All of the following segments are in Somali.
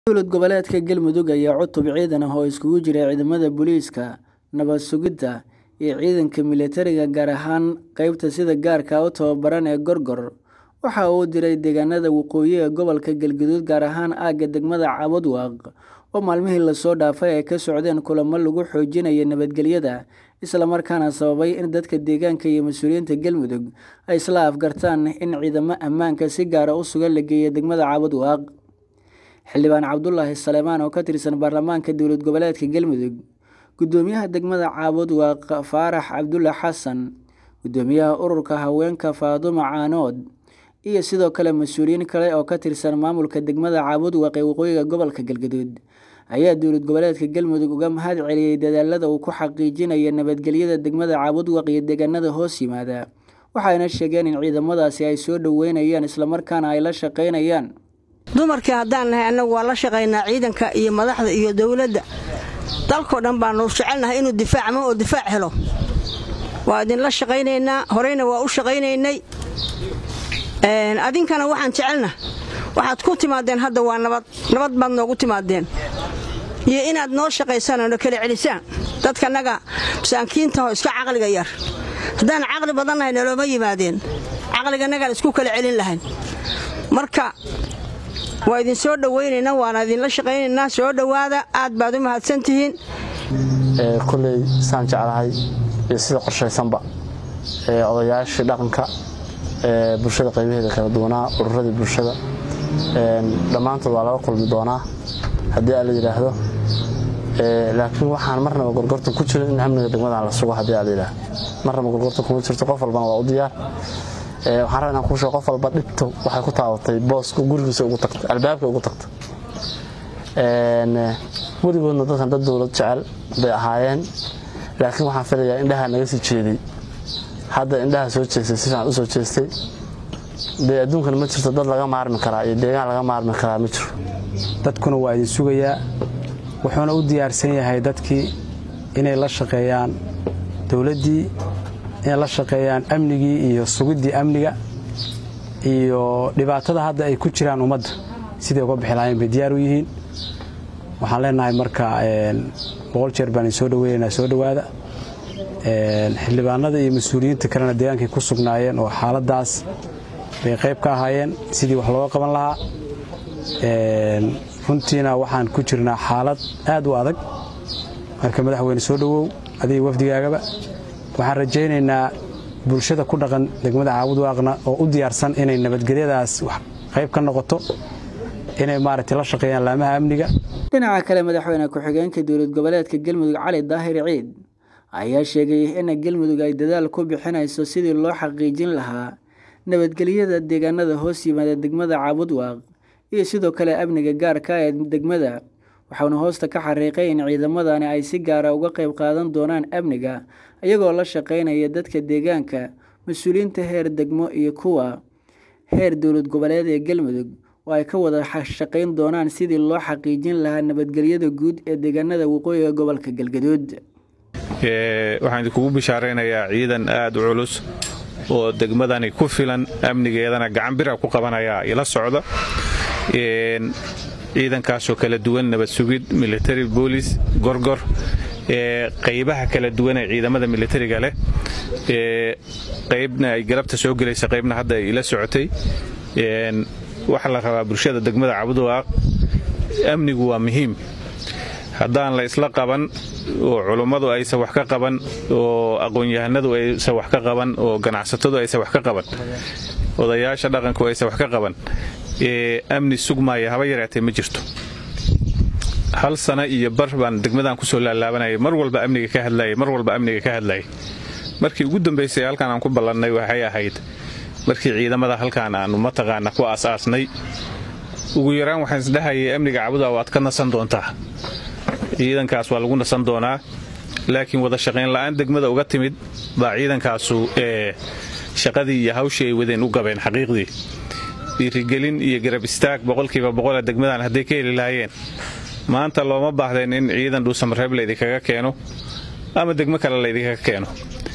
dowlad goboleedka galmudug ayaa cutub ciidan ah oo iskugu jira ciidamada booliiska nabad sugidda iyo ciidanka militariga gaar ahaan qeybta sida gaarka u tababaran ee gorgor waxa uu diray deegaanada waqooyi ee gobolka galgaduud gaar ahaan aagga degmada cabudwaaq oo maalmihii lasoo dhaafay ay ka socdeen kulamo lagu xoojinayo nabadgelyada islamarkaana sababay in dadka deegaanka iyo mas-uuliyiinta galmudug ay isla afgartaan in ciidamo ammaanka si gaara u sugan la geeyo degmada cabudwaaq xildhibaan cabdulaahi saleemaan oo ka tirsan baarlamaanka dowlad goboleedka galmudug gudoomiyaha degmada caabudwaaq faarax cabdulle xasan gudoomiyaha ururka haweenka faadumo caanood iyo sidoo kale mas-uuliyiin kale oo ka tirsan maamulka degmada caabudwaaq ee waqooyiga gobolka galgaduud ayaa dowlad goboleedka galmudug uga mahad celiyey dadaalada uu ku xaqiijinayo nabadgelyada degmada caabudwaaq iyo deegaanada hoos yimaada waxayna sheegeen in ciidamadaasi ay soo dhoweynayaan islamarkaana ay la shaqaynayaan dumarkii haddaan nahay annagu waa la shaqaynaa ciidanka iyo madaxda iyo dowladda dalkoo dhan baanu jecelnahay inuu difaacmo oo difaac helo waa idinla shaqaynaynaa horeyna waa u shaqaynaynay adinkana waxaan jecelna waxaad ku timaadeen hadda waa nabad nabad baad noogu timaadeen iyo inaad noo shaqaysaan oo na kala celisaan dadkanaga masaakiintahoo iska caqliga yar haddaan caqli badannahay nalooma yimaadeen caqliganagaan isku kala celin lahayn marka waa idin soo dhowaynaynaa waana idinla shaqaynaynaa soo dhowaada aad baad u mahadsantihiin koley saan jeclahay iyo sida qorshaysanba odayaashii dhaqanka bulshada qaybaheeda kala duwanaa ururadii bulshada dhammaantood waa laga kulmi doonaa haddii aa la yidhaahdo laakiin waxaan marnaba gorgortan ku jirin in amniga degmadan la sugo haddii aa la yidhaahdo marnaba gorgortan kuma jirto qof walbana waa u diyaar waxaan rabaa inaan kuu sheego qof walba dhibto waxay ku taabatay booska gurigiisa ugu tagtay albaabka ugu tagtay weligoodna dadkan dad dowlad jecel bay ahaayeen laakiin waxaan filayaa indhaha naga sii jeeday hadda indhaha soo jeestay si fiican u soo jeestay dee adduunkan ma jirto dad laga maarmi karaa iyo deegaan laga maarmi karaa ma jiro dadkuna waa idin sugayaa wuxuuna u diyaarsan yahay dadkii inay la shaqeeyaan dowladdii inay la shaqeeyaan amnigii iyo sugiddii amniga iyo dhibaatada hadda ay ku jiraan ummadda siday uga bixi lahayn bay diyaar u yihiin waxaan leenahay marka boqol jeer baan soo dhaweynaynaa soo dhowaada xildhibaanada iyo mas-uuliyiinta kalena deegaankay ku sugnaayeen oo xaaladdaas bay qayb ka ahaayeen sidii wax looga qaban lahaa runtiina waxaan ku jirnaa xaalad aad u adag marka madaxweyne soo dhowow adiga wafdigaagaba waxaan rajaynaynaa bulshada ku dhaqan degmada caabudwaaqna oo u diyaarsan inay nabadgelyadaas qayb ka noqoto inay maaragtay la shaqeeyaan laamaha amniga dhinaca kale madaxweyne ku-xigeenka dowlad goboleedka galmudug cali daahir ciid ayaa sheegay in galmudug ay dadaal ku bixinayso sidii loo xaqiijin lahaa nabadgelyada deegaanada hoos yimaada degmada caabudwaaq iyo sidoo kale amniga gaarka ee degmada waxauna hoosta ka xariiqay in ciidamadani ay si gaara uga qayb qaadan doonaan amniga iyagoo la shaqaynaya dadka deegaanka mas-uuliyiinta heer degmo iyo kuwa heer dowlad goboleed ee galmudug oo ay ka wada shaqayn doonaan sidii loo xaqiijin lahaa nabadgelyada guud ee deegaanada waqooyiga gobolka galgaduud waxaan idinkugu bishaaraynayaa ciidan aad u culus oo degmadani ku filan amnigeedana gacan bira ku qabanaya ila socda ciidankaasoo kala duwan nabad sugid military boolis gorgor qaybaha kala duwan ee ciidamada militariga leh qaybna ay galabta soo gelaysa qaybna hadda ay ila socotay waxaa la rabaa bulshada degmada cabudwaaq amnigu waa muhiim haddaan la isla qaban oo culummadu aysan wax ka qaban oo aqoon-yahanadu aysan wax ka qaban oo ganacsatadu aysan wax ka qaban odayaasha dhaqanku aysan wax ka qaban amni sugmaaya haba yaraatee ma jirto hal sana iyo bar baan degmadan kusoo laalaabanayay mar walba amniga ka hadlayay mar walba amniga ka hadlayay markii ugu dambaysay halkaan aan ku ballannay waxay ahayd markii ciidamada halkaan aanu mataqaana ku aas-aasnay ugu yaraan waxaan isdhahayay amniga cabuda waad ka nasan doontaa ciidankaas waa lagu nasan doonaa laakiin wada shaqayn la'aan degmada uga timid baa ciidankaasu ee shaqadii iyo hawshii ay wadeen u gabeen xaqiiqdii dhiirigelin iyo garab istaag boqolkiiba boqola degmadan hadday ka heli lahaayeen maanta looma baahdeen in ciidan dhuusamareeb laydinkaga keeno ama degmo kale laydinkaga keeno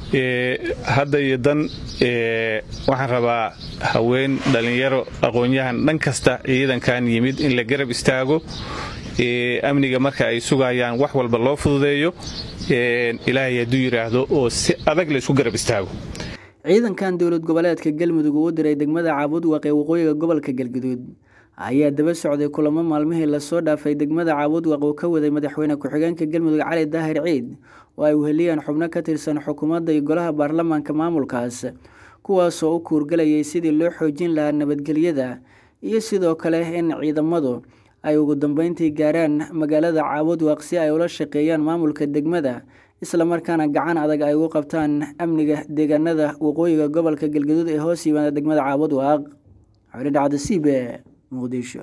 hadda iyo dan waxaan rabaa haween dhallinyaro aqoon-yahan dhan kasta ciidankan yimid in la garab istaago amniga marka ay sugayaan wax walba loo fududeeyo ilaahay hadduu yidhaahdo oo si adag la isku garab istaago ciidankan dowlad goboleedka galmudug uu diray degmada caabudwaq ee waqooyiga gobolka galguduud ayaa daba socday kulamo maalmihii lasoo dhaafay degmada caabudwaq uu ka waday madaxweyne ku-xigeenka galmudug cali daahir ciid oo ay weheliyaan xubno ka tirsan xukuumadda iyo golaha baarlamaanka maamulkaas kuwaasoo u kuurgalayay sidii loo xoojin lahaa nabadgelyada iyo sidoo kale in ciidamadu ay ugu dambeyntii gaaraan magaalada caabudwaq si ay ula shaqeeyaan maamulka degmada islamarkaana gacan adag ay ugu qabtaan amniga deegaanada waqooyiga gobolka galgaduud ee hoos yimaada degmada caabudwaq xolidhacda c b muqdisho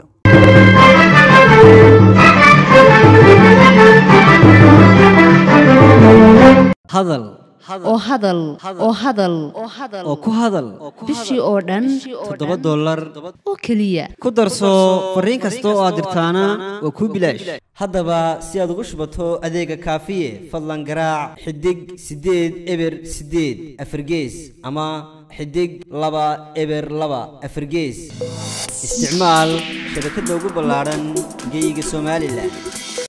hadal oo hadal oo hadal oo ku hadal bishii oo dhan toddoba dollar oo keliya ku darso fariin kasta oo aad dirtaana waa kuu bilaash haddaba si aad ugu shubato adeega kaafiye fadlan garaac xidig siddeed eber siddeed afargees ama xidig laba eber laba afargees isticmaal shabakadda ugu ballaadhan geyga somalilan